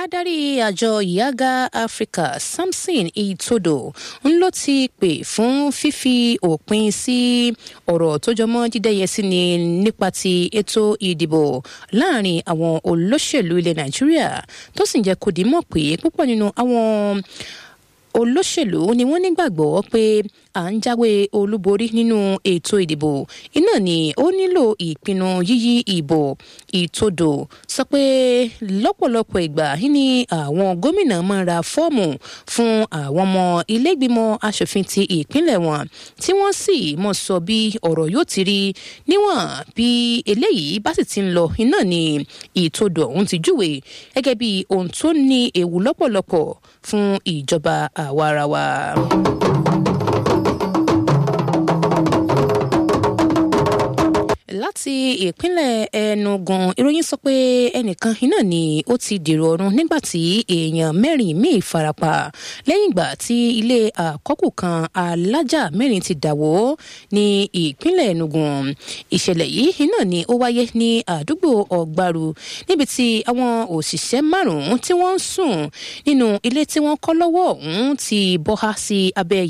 adarí àjọ ìyága áfíríkà samson itodo ń ló ti pè fún fífi òpin sí ọ̀rọ̀ tó jọmọ́ dídẹ́yẹsí ni nípa ti ètò ìdìbò láàrin àwọn olóṣèlú ilẹ̀ nàìjíríà tó sì ń jẹ́ kó dìímọ̀ pé púpọ̀ nínú àwọn olóṣèlú ni wọ́n nígbàgbọ́ pé à ń jáwé olúborí nínú ètò ìdìbò iná ni ó nílò ìpinnu yíyí ìbò ìtòdò sọ pé lọ́pọ̀lọpọ̀ ìgbà ní àwọn gómìnà máa ra fọ́ọ̀mù fún àwọn ọmọ ilégbìmọ̀ asòfin ti ìpínlẹ̀ wọn tí wọ́n sì mọ̀ sọ bí ọ̀rọ̀ yóò ti rí níwọ̀n bí eléyìí bá sì ti ń lọ iná ni ìtòdò ọ̀hún ti júwe gẹ́gẹ́ bí ohun tó ní ewu lọ́pọ̀lọpọ̀ fún ìjọba àwarawa. láti ìpínlẹ̀ enugu ìròyìn sọ pé ẹnìkan iná ni ó ti dèrò ọ̀run nígbà tí èèyàn mẹ́rin míì farapa lẹ́yìn ìgbà tí ilé àkọ́kù kan alájà mẹ́rin ti dàwó ní ìpínlẹ̀ enugu ìṣẹ̀lẹ̀ yìí iná ni ó wáyé ní àdúgbò ọ̀gbaru níbi tí àwọn òṣìṣẹ́ márùn-ún tí wọ́n ń sùn nínú ilé tí wọ́n kọ́ lọ́wọ́ ọ̀hún ti bọ́há sí abẹ́